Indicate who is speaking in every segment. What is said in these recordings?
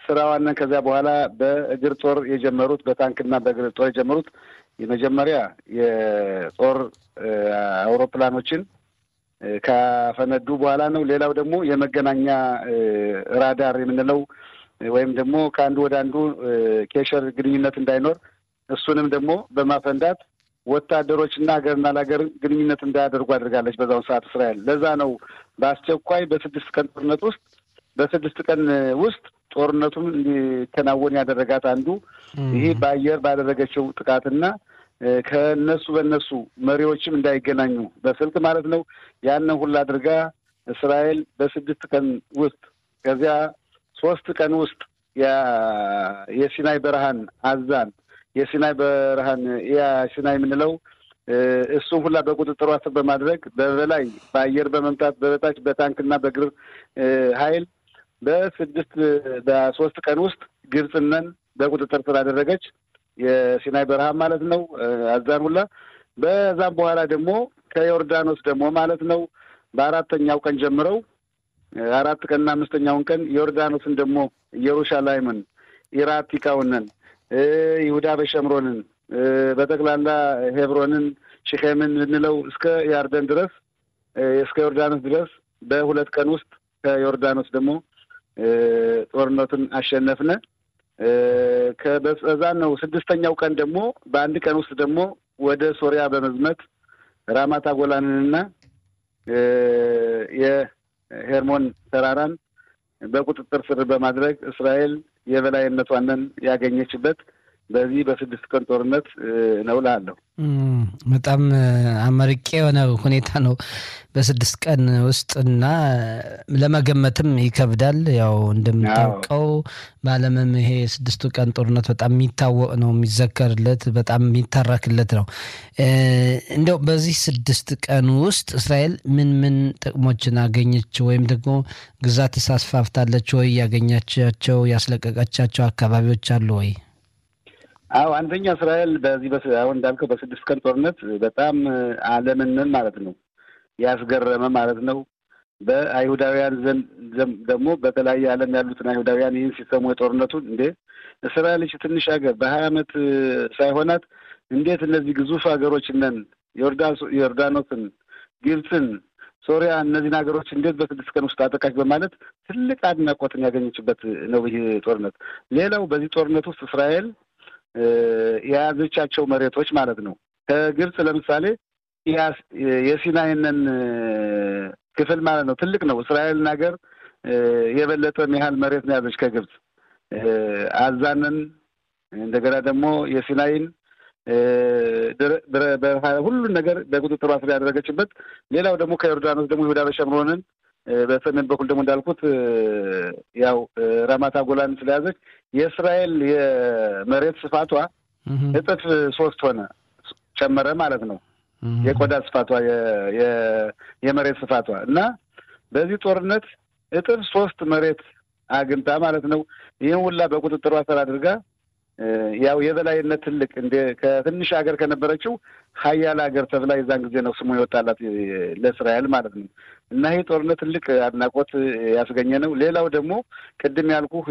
Speaker 1: ስራዋንን ከዚያ በኋላ በእግር ጦር የጀመሩት በታንክና በእግር ጦር የጀመሩት የመጀመሪያ የጦር አውሮፕላኖችን ካፈነዱ በኋላ ነው። ሌላው ደግሞ የመገናኛ ራዳር የምንለው ወይም ደግሞ ከአንዱ ወደ አንዱ ኬሸር ግንኙነት እንዳይኖር እሱንም ደግሞ በማፈንዳት ወታደሮችና ሀገርና ለሀገር ግንኙነት እንዳያደርጉ አድርጋለች በዛውን ሰዓት እስራኤል። ለዛ ነው በአስቸኳይ በስድስት ቀን ጦርነት ውስጥ በስድስት ቀን ውስጥ ጦርነቱን እንዲከናወን ያደረጋት አንዱ ይህ በአየር ባደረገችው ጥቃትና ከነሱ በነሱ መሪዎችም እንዳይገናኙ በስልክ ማለት ነው። ያንን ሁሉ አድርጋ እስራኤል በስድስት ቀን ውስጥ ከዚያ ሶስት ቀን ውስጥ የሲናይ በረሃን አዛን የሲናይ በረሃን ያ ሲናይ የምንለው እሱን ሁላ በቁጥጥሯ ስር በማድረግ በበላይ በአየር በመምታት በበታች በታንክና በእግር ኃይል በስድስት በሶስት ቀን ውስጥ ግብፅነን በቁጥጥር ስር አደረገች። የሲናይ በረሃ ማለት ነው አዛን ሁላ። በዛም በኋላ ደግሞ ከዮርዳኖስ ደግሞ ማለት ነው በአራተኛው ቀን ጀምረው አራት ቀንና አምስተኛውን ቀን ዮርዳኖስን ደግሞ ኢየሩሻላይምን፣ ኢራቲካውንን፣ ይሁዳ በሸምሮንን በጠቅላላ ሄብሮንን፣ ሽኼምን ብንለው እስከ ያርደን ድረስ እስከ ዮርዳኖስ ድረስ በሁለት ቀን ውስጥ ከዮርዳኖስ ደግሞ ጦርነቱን አሸነፍነ። ከበዛ ነው ስድስተኛው ቀን ደግሞ በአንድ ቀን ውስጥ ደግሞ ወደ ሶሪያ በመዝመት ራማታ ጎላንንና የሄርሞን ተራራን በቁጥጥር ስር በማድረግ እስራኤል የበላይነቷንን ያገኘችበት በዚህ በስድስት ቀን ጦርነት ነው እልሃለሁ።
Speaker 2: በጣም አመርቄ የሆነ ሁኔታ ነው በስድስት ቀን ውስጥ እና ለመገመትም ይከብዳል። ያው እንደምታውቀው በዓለምም ይሄ የስድስቱ ቀን ጦርነት በጣም የሚታወቅ ነው፣ የሚዘከርለት፣ በጣም የሚተረክለት ነው። እንደው በዚህ ስድስት ቀን ውስጥ እስራኤል ምን ምን ጥቅሞችን አገኘች ወይም ደግሞ ግዛት አስፋፍታለች ወይ? ያገኛቻቸው ያስለቀቀቻቸው አካባቢዎች አሉ ወይ?
Speaker 1: አዎ አንደኛ እስራኤል በዚህ አሁን እንዳልከው በስድስት ቀን ጦርነት በጣም ዓለምንን ማለት ነው ያስገረመ ማለት ነው። በአይሁዳውያን ዘንድ ደግሞ በተለያየ ዓለም ያሉትን አይሁዳውያን ይህን ሲሰሙ የጦርነቱን እንዴ እስራኤል ትንሽ ሀገር በሀያ ዓመት ሳይሆናት እንዴት እነዚህ ግዙፍ ሀገሮች ነን ዮርዳኖስን፣ ግብፅን፣ ሶሪያ እነዚህን ሀገሮች እንዴት በስድስት ቀን ውስጥ አጠቃች በማለት ትልቅ አድናቆትን ያገኘችበት ነው ይህ ጦርነት። ሌላው በዚህ ጦርነት ውስጥ እስራኤል የያዘቻቸው መሬቶች ማለት ነው። ከግብፅ ለምሳሌ የሲናይንን ክፍል ማለት ነው ትልቅ ነው። እስራኤልን ሀገር የበለጠ ያህል መሬት ነው ያዘች ከግብፅ አዛንን፣ እንደገና ደግሞ የሲናይን ሁሉን ነገር በቁጥጥሯ ስር ያደረገችበት። ሌላው ደግሞ ከዮርዳኖስ ደግሞ ይሁዳ በሸምሮንን በሰሜን በኩል ደግሞ እንዳልኩት ያው ራማታ ጎላን ስለያዘች የእስራኤል የመሬት ስፋቷ እጥፍ ሶስት ሆነ ጨመረ ማለት ነው። የቆዳ ስፋቷ የመሬት ስፋቷ እና በዚህ ጦርነት እጥፍ ሶስት መሬት አግኝታ ማለት ነው። ይህን ሁላ በቁጥጥሯ ስር አድርጋ ያው የበላይነት ትልቅ እንደ ከትንሽ ሀገር ከነበረችው ሀያል ሀገር ተብላ የዛን ጊዜ ነው ስሙ የወጣላት ለእስራኤል ማለት ነው። እና ይህ ጦርነት ትልቅ አድናቆት ያስገኘ ነው። ሌላው ደግሞ ቅድም ያልኩህ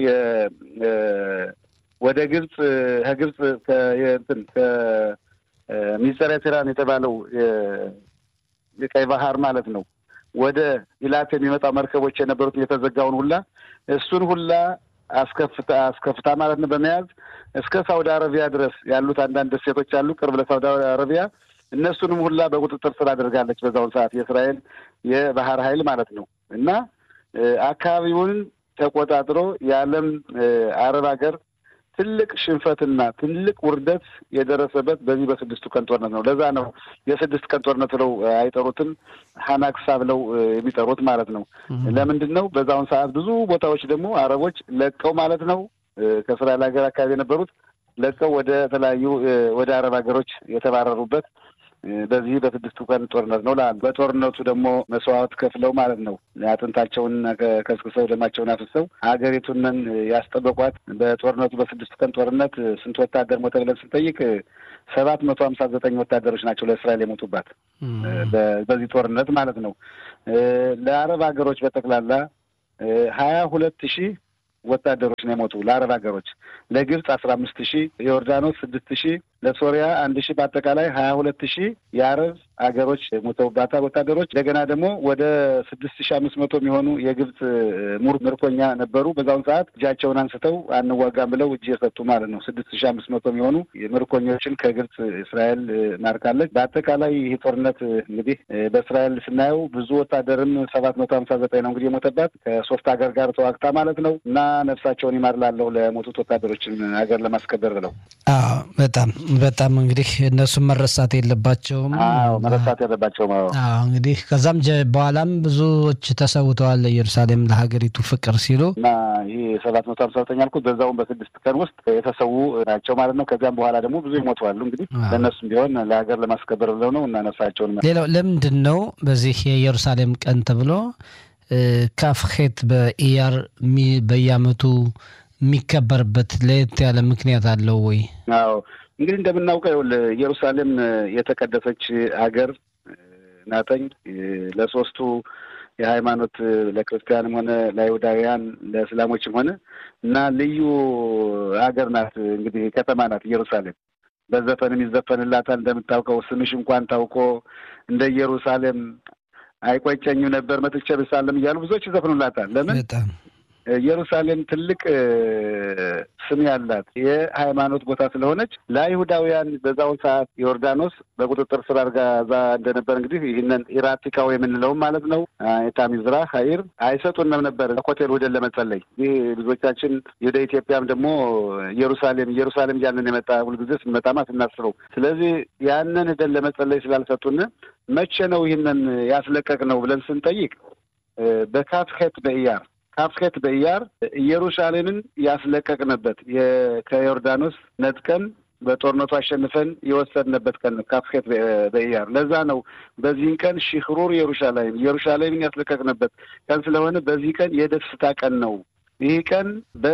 Speaker 1: ወደ ግብፅ ከግብፅ እንትን ከሚስጥረ ቴራን የተባለው የቀይ ባህር ማለት ነው ወደ ኢላት የሚመጣ መርከቦች የነበሩት የተዘጋውን ሁላ እሱን ሁላ አስከፍታ አስከፍታ ማለት ነው በመያዝ እስከ ሳውዲ አረቢያ ድረስ ያሉት አንዳንድ ደሴቶች አሉ ቅርብ ለሳውዲ አረቢያ እነሱንም ሁላ በቁጥጥር ስር አድርጋለች በዛውን ሰዓት የእስራኤል የባህር ኃይል ማለት ነው እና አካባቢውን ተቆጣጥሮ የዓለም አረብ ሀገር ትልቅ ሽንፈትና ትልቅ ውርደት የደረሰበት በዚህ በስድስቱ ቀን ጦርነት ነው። ለዛ ነው የስድስት ቀን ጦርነት ብለው አይጠሩትም፣ ሀናክሳ ብለው የሚጠሩት ማለት ነው። ለምንድን ነው? በዛውን ሰዓት ብዙ ቦታዎች ደግሞ አረቦች ለቀው ማለት ነው ከእስራኤል ሀገር አካባቢ የነበሩት ለቀው ወደ ተለያዩ ወደ አረብ ሀገሮች የተባረሩበት በዚህ በስድስቱ ቀን ጦርነት ነው ላሉ በጦርነቱ ደግሞ መስዋዕት ከፍለው ማለት ነው አጥንታቸውን ከስክሰው ደማቸውን አፍሰው ሀገሪቱንን ያስጠበቋት በጦርነቱ በስድስቱ ቀን ጦርነት ስንት ወታደር ሞተ ብለን ስንጠይቅ ሰባት መቶ ሀምሳ ዘጠኝ ወታደሮች ናቸው ለእስራኤል የሞቱባት በዚህ ጦርነት ማለት ነው። ለአረብ ሀገሮች በጠቅላላ ሀያ ሁለት ሺህ ወታደሮች ነው የሞቱ ለአረብ ሀገሮች ለግብፅ አስራ አምስት ሺህ የዮርዳኖስ ስድስት ሺህ ለሶሪያ አንድ ሺህ በአጠቃላይ ሀያ ሁለት ሺህ የአረብ ሀገሮች ሞተውባታል ወታደሮች። እንደገና ደግሞ ወደ ስድስት ሺህ አምስት መቶ የሚሆኑ የግብፅ ሙር ምርኮኛ ነበሩ። በዛውን ሰዓት እጃቸውን አንስተው አንዋጋም ብለው እጅ የሰጡ ማለት ነው። ስድስት ሺህ አምስት መቶ የሚሆኑ ምርኮኞችን ከግብፅ እስራኤል ማርካለች። በአጠቃላይ ይህ ጦርነት እንግዲህ በእስራኤል ስናየው ብዙ ወታደርም ሰባት መቶ ሀምሳ ዘጠኝ ነው እንግዲህ የሞተባት ከሶስት ሀገር ጋር ተዋግታ ማለት ነው እና ነፍሳቸውን ይማርላለሁ ለሞቱት ወታደሮችን ሀገር ለማስከበር ብለው
Speaker 2: በጣም በጣም እንግዲህ እነሱም መረሳት የለባቸውም።
Speaker 1: መረሳት የለባቸውም።
Speaker 2: አዎ እንግዲህ ከዛም በኋላም ብዙዎች ተሰውተዋል ለኢየሩሳሌም ለሀገሪቱ ፍቅር ሲሉ
Speaker 1: እና ይህ ሰባት መቶ ሀምሳ ዘጠኝ ያልኩት በዛውም በስድስት ቀን ውስጥ የተሰዉ ናቸው ማለት ነው። ከዚያም በኋላ ደግሞ ብዙ ይሞተዋሉ። እንግዲህ ለእነሱም ቢሆን ለሀገር ለማስከበር ብለው ነው እና ነፍሳቸውን
Speaker 2: ሌላው ለምንድን ነው በዚህ የኢየሩሳሌም ቀን ተብሎ ካፍሄት በኢያር በየዓመቱ የሚከበርበት ለየት ያለ ምክንያት አለው ወይ?
Speaker 1: አዎ እንግዲህ እንደምናውቀው ኢየሩሳሌም የተቀደሰች ሀገር ናተኝ ለሶስቱ የሃይማኖት ለክርስቲያንም ሆነ ለአይሁዳውያን ለእስላሞችም ሆነ እና ልዩ ሀገር ናት። እንግዲህ ከተማ ናት ኢየሩሳሌም። በዘፈንም ይዘፈንላታል። እንደምታውቀው ስምሽ እንኳን ታውቆ እንደ ኢየሩሳሌም አይቆጨኝም ነበር መጥቼ ብሳለም እያሉ ብዙዎች ይዘፍኑላታል። ለምን ኢየሩሳሌም ትልቅ ስም ያላት የሃይማኖት ቦታ ስለሆነች ለአይሁዳውያን በዛው ሰዓት ዮርዳኖስ በቁጥጥር ስር አድርጋ እዛ እንደነበር እንግዲህ ይህንን ኢራቲካው የምንለውም ማለት ነው የታሚዝራ ሀይር አይሰጡንም ነበር ሆቴል ወደን ለመጸለይ። ይህ ብዙዎቻችን ወደ ኢትዮጵያም ደግሞ ኢየሩሳሌም ኢየሩሳሌም እያልን የመጣ ሁልጊዜ ስንመጣማ ስናስበው፣ ስለዚህ ያንን ሄደን ለመጸለይ ስላልሰጡን መቼ ነው ይህንን ያስለቀቅ ነው ብለን ስንጠይቅ በካፍሄት በኢያር ካፍሄት በኢያር ኢየሩሳሌምን ያስለቀቅንበት ከዮርዳኖስ ነጥቀን በጦርነቱ አሸንፈን የወሰድንበት ቀን ነው። ካፍሄት በኢያር ለዛ ነው በዚህን ቀን ሽክሩር ኢየሩሳሌም ኢየሩሳሌምን ያስለቀቅንበት ቀን ስለሆነ በዚህ ቀን የደስታ ቀን ነው። ይህ ቀን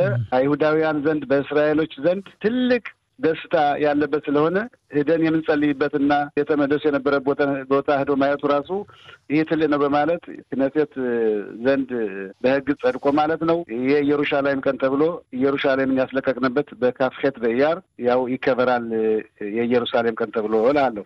Speaker 1: በአይሁዳውያን ዘንድ በእስራኤሎች ዘንድ ትልቅ ደስታ ያለበት ስለሆነ ሄደን የምንጸልይበትና የተመለሱ የነበረ ቦታ ሄዶ ማየቱ ራሱ ይህ ትልቅ ነው በማለት ክነሴት ዘንድ በሕግ ጸድቆ ማለት ነው የኢየሩሳሌም ቀን ተብሎ ኢየሩሳሌምን ያስለቀቅንበት በካፍሄት በኢያር ያው ይከበራል የኢየሩሳሌም ቀን ተብሎ እላለሁ።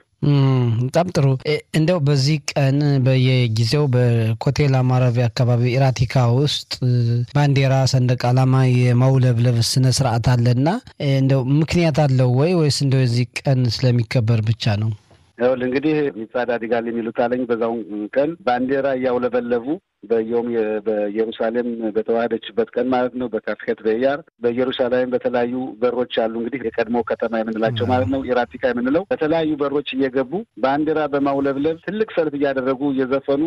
Speaker 2: በጣም ጥሩ። እንደው በዚህ ቀን በየጊዜው በኮቴል ማረፊያ አካባቢ ኢራቲካ ውስጥ ባንዲራ፣ ሰንደቅ ዓላማ የማውለብለብ ስነ ስርዓት አለና እንደው ምክንያት አለው ወይ ወይስ እንደው የዚህ ቀን ስለሚከበር ብቻ ነው?
Speaker 1: ይኸውልህ እንግዲህ ሚጻድ አዲጋል የሚሉት አለኝ በዛውን ቀን ባንዲራ እያውለበለቡ በየውም በኢየሩሳሌም በተዋህደችበት ቀን ማለት ነው። በካፍሄት በኢያር በኢየሩሳሌም በተለያዩ በሮች አሉ እንግዲህ የቀድሞ ከተማ የምንላቸው ማለት ነው ኢራቲካ የምንለው በተለያዩ በሮች እየገቡ ባንዲራ በማውለብለብ ትልቅ ሰልፍ እያደረጉ እየዘፈኑ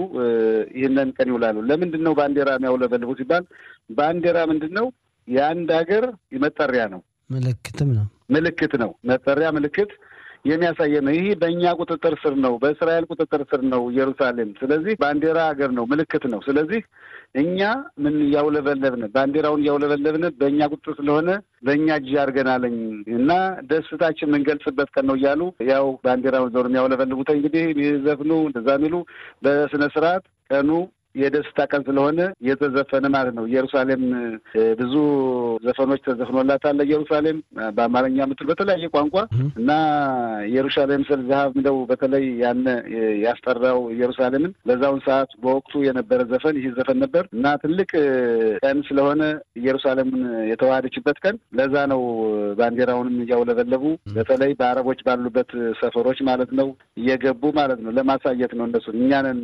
Speaker 1: ይህንን ቀን ይውላሉ። ለምንድን ነው ባንዲራ የሚያውለበልቡ ሲባል ባንዲራ ምንድን ነው? የአንድ ሀገር መጠሪያ ነው፣
Speaker 2: ምልክትም ነው፣
Speaker 1: ምልክት ነው፣ መጠሪያ ምልክት የሚያሳየ ነው። ይህ በእኛ ቁጥጥር ስር ነው፣ በእስራኤል ቁጥጥር ስር ነው ኢየሩሳሌም። ስለዚህ ባንዲራ ሀገር ነው፣ ምልክት ነው። ስለዚህ እኛ ምን እያውለበለብን ባንዲራውን እያውለበለብን በእኛ ቁጥጥር ስለሆነ በእኛ እጅ አድርገናለኝ እና ደስታችን የምንገልጽበት ቀን ነው እያሉ ያው ባንዲራውን ዞር የሚያውለበልቡት እንግዲህ የሚዘፍኑ እንደዛ የሚሉ በስነ ስርዓት ቀኑ የደስታ ቀን ስለሆነ የተዘፈነ ማለት ነው። ኢየሩሳሌም ብዙ ዘፈኖች ተዘፍኖላታል። ኢየሩሳሌም በአማርኛ ምትል በተለያየ ቋንቋ እና ኢየሩሳሌም ስል ዛሀብ እንደው በተለይ ያነ ያስጠራው ኢየሩሳሌምን በዛውን ሰዓት በወቅቱ የነበረ ዘፈን ይህ ዘፈን ነበር እና ትልቅ ቀን ስለሆነ ኢየሩሳሌምን የተዋሃደችበት ቀን ለዛ ነው ባንዲራውንም እያውለበለቡ በተለይ በአረቦች ባሉበት ሰፈሮች ማለት ነው እየገቡ ማለት ነው ለማሳየት ነው እነሱ እኛንን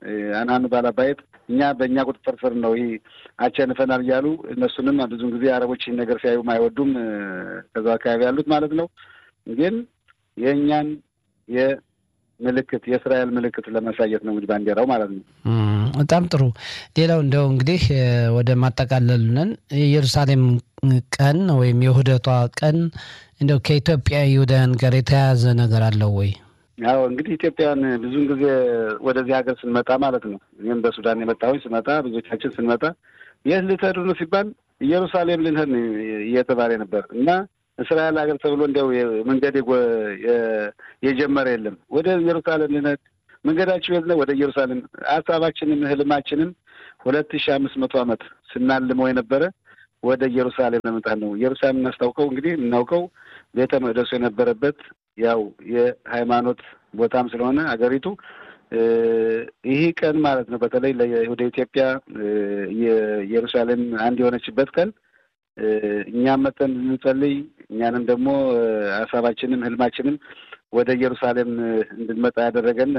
Speaker 1: አናኑ ባላባየት እኛ በእኛ ቁጥጥር ስር ነው ይህ አቸንፈናል እያሉ እነሱንም ብዙን ጊዜ አረቦች ይህን ነገር ሲያዩ አይወዱም። ከዛ አካባቢ ያሉት ማለት ነው። ግን የእኛን የምልክት የእስራኤል ምልክት ለማሳየት ነው እንግዲህ ባንዲራው ማለት ነው።
Speaker 2: በጣም ጥሩ። ሌላው እንደው እንግዲህ ወደ ማጠቃለሉ ነን። የኢየሩሳሌም ቀን ወይም የውህደቷ ቀን እንደው ከኢትዮጵያ ይሁዳውያን ጋር የተያያዘ ነገር አለው ወይ?
Speaker 1: ያው እንግዲህ ኢትዮጵያን ብዙውን ጊዜ ወደዚህ ሀገር ስንመጣ ማለት ነው እኔም በሱዳን የመጣሁኝ ስመጣ ብዙዎቻችን ስንመጣ የት ልትሄዱ ነው ሲባል ኢየሩሳሌም ልንሄድ ነው እየተባለ ነበር እና እስራኤል ሀገር ተብሎ እንዲያው መንገድ የጀመረ የለም። ወደ ኢየሩሳሌም ልንሄድ መንገዳችሁ የት ነው? ወደ ኢየሩሳሌም። ሀሳባችንም ህልማችንም ሁለት ሺህ አምስት መቶ ዓመት ስናልመው የነበረ ወደ ኢየሩሳሌም ለመምጣት ነው። ኢየሩሳሌም እናስታውቀው እንግዲህ የምናውቀው ቤተ መቅደሱ የነበረበት ያው የሃይማኖት ቦታም ስለሆነ አገሪቱ ይህ ቀን ማለት ነው። በተለይ ወደ ኢትዮጵያ የኢየሩሳሌም አንድ የሆነችበት ቀን እኛም መጠን እንጸልይ እኛንም ደግሞ ሀሳባችንም ህልማችንም ወደ ኢየሩሳሌም እንድንመጣ ያደረገን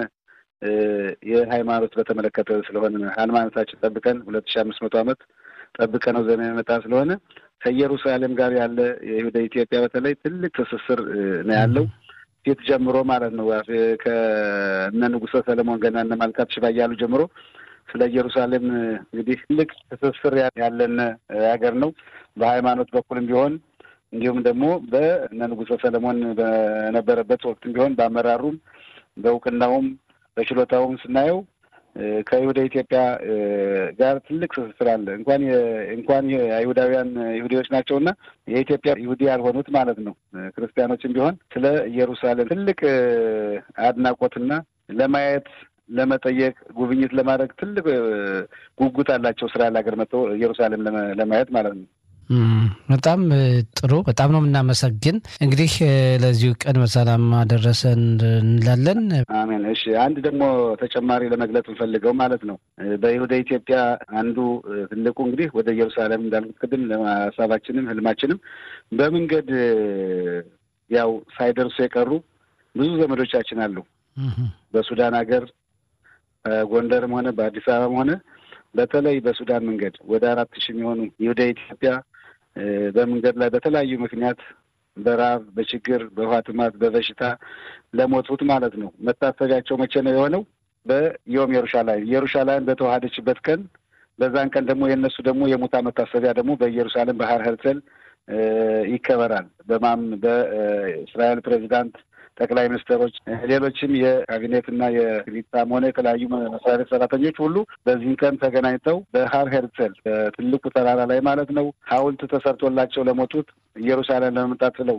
Speaker 1: የሃይማኖት በተመለከተ ስለሆነ ሃይማኖታችን ጠብቀን ሁለት ሺህ አምስት መቶ ዓመት ጠብቀ ነው ዘመን የመጣ ስለሆነ ከኢየሩሳሌም ጋር ያለ ወደ ኢትዮጵያ በተለይ ትልቅ ትስስር ነው ያለው ፊት ጀምሮ ማለት ነው። ከእነ ንጉሠ ሰለሞን ገና እነ ማልካት ሽባ እያሉ ጀምሮ ስለ ኢየሩሳሌም እንግዲህ ትልቅ ትስስር ያለን ሀገር ነው። በሃይማኖት በኩልም ቢሆን እንዲሁም ደግሞ በእነ ንጉሠ ሰለሞን በነበረበት ወቅትም ቢሆን በአመራሩም በእውቅናውም በችሎታውም ስናየው ከይሁደ ኢትዮጵያ ጋር ትልቅ ትስስር አለ። እንኳን እንኳን አይሁዳውያን ይሁዲዎች ናቸውና የኢትዮጵያ ይሁዲ ያልሆኑት ማለት ነው ክርስቲያኖችም ቢሆን ስለ ኢየሩሳሌም ትልቅ አድናቆትና ለማየት ለመጠየቅ ጉብኝት ለማድረግ ትልቅ ጉጉት አላቸው። እስራኤል ሀገር መጥተው ኢየሩሳሌም ለማየት ማለት ነው።
Speaker 2: በጣም ጥሩ። በጣም ነው የምናመሰግን። እንግዲህ ለዚሁ ቀን በሰላም አደረሰን እንላለን።
Speaker 1: አሜን። እሺ፣ አንድ ደግሞ ተጨማሪ ለመግለጽ እንፈልገው ማለት ነው በይሁደ ኢትዮጵያ አንዱ ትልቁ እንግዲህ ወደ ኢየሩሳሌም እንዳልኩት ቅድም ሀሳባችንም ህልማችንም በመንገድ ያው ሳይደርሱ የቀሩ ብዙ ዘመዶቻችን አሉ። በሱዳን ሀገር በጎንደርም ሆነ በአዲስ አበባም ሆነ በተለይ በሱዳን መንገድ ወደ አራት ሺህ የሚሆኑ ይሁደ ኢትዮጵያ በመንገድ ላይ በተለያዩ ምክንያት በረሃብ፣ በችግር፣ በውሃ ጥማት፣ በበሽታ ለሞቱት ማለት ነው። መታሰቢያቸው መቼ ነው የሆነው? በዮም ኢየሩሳሌም ኢየሩሳሌም በተዋሃደችበት ቀን በዛን ቀን ደግሞ የእነሱ ደግሞ የሙታ መታሰቢያ ደግሞ በኢየሩሳሌም ባህር ሄርሰል ይከበራል። በማም በእስራኤል ፕሬዚዳንት ጠቅላይ ሚኒስትሮች፣ ሌሎችም የካቢኔትና የሊጣም ሆነ የተለያዩ መስሪያ ቤት ሰራተኞች ሁሉ በዚህም ቀን ተገናኝተው በሃር ሄርሰል በትልቁ ተራራ ላይ ማለት ነው ሐውልት ተሰርቶላቸው ለሞቱት ኢየሩሳሌም ለመምጣት ብለው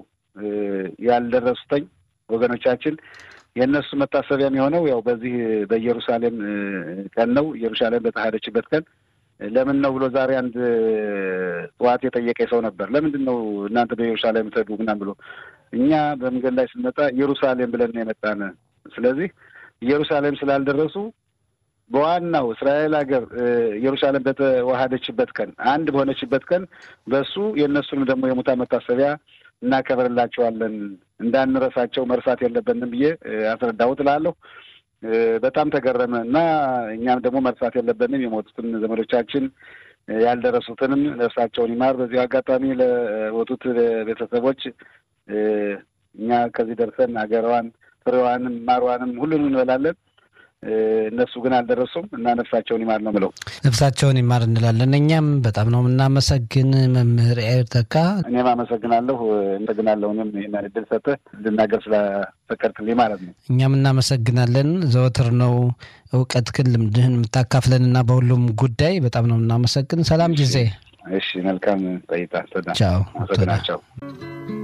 Speaker 1: ያልደረሱተኝ ወገኖቻችን የእነሱ መታሰቢያ የሚሆነው ያው በዚህ በኢየሩሳሌም ቀን ነው። ኢየሩሳሌም በተዋሃደችበት ቀን ለምን ነው ብሎ ዛሬ አንድ ጠዋት የጠየቀ ሰው ነበር። ለምንድን ነው እናንተ በኢየሩሳሌም ትሄዱ ምናምን ብሎ እኛ በመንገድ ላይ ስንመጣ ኢየሩሳሌም ብለን የመጣን ስለዚህ ኢየሩሳሌም ስላልደረሱ በዋናው እስራኤል ሀገር ኢየሩሳሌም በተዋሃደችበት ቀን አንድ በሆነችበት ቀን በሱ የእነሱንም ደግሞ የሙታን መታሰቢያ እናከብርላቸዋለን እንዳንረሳቸው መርሳት የለብንም ብዬ አስረዳሁት እላለሁ። በጣም ተገረመ እና እኛም ደግሞ መርሳት የለብንም የሞቱትን ዘመዶቻችን ያልደረሱትንም ነፍሳቸውን ይማር። በዚሁ አጋጣሚ ለሞቱት ቤተሰቦች እኛ ከዚህ ደርሰን ሀገሯን ፍሬዋንም ማሯንም ሁሉንም እንበላለን። እነሱ ግን አልደረሱም እና ነፍሳቸውን ይማር ነው ብለው
Speaker 2: ነፍሳቸውን ይማር እንላለን። እኛም በጣም ነው የምናመሰግን መምህር ኤርተካ።
Speaker 1: እኔም አመሰግናለሁ። አመሰግናለሁ እኔም ይህን እድል ሰጥተህ እንድናገር ስለፈቀድክልኝ ማለት ነው።
Speaker 2: እኛም እናመሰግናለን። ዘወትር ነው እውቀትህን ልምድህን የምታካፍለን እና በሁሉም ጉዳይ በጣም ነው የምናመሰግን። ሰላም ጊዜ።
Speaker 1: እሺ፣ መልካም ቆይታ።
Speaker 2: ቻው።
Speaker 1: አመሰግናቸው።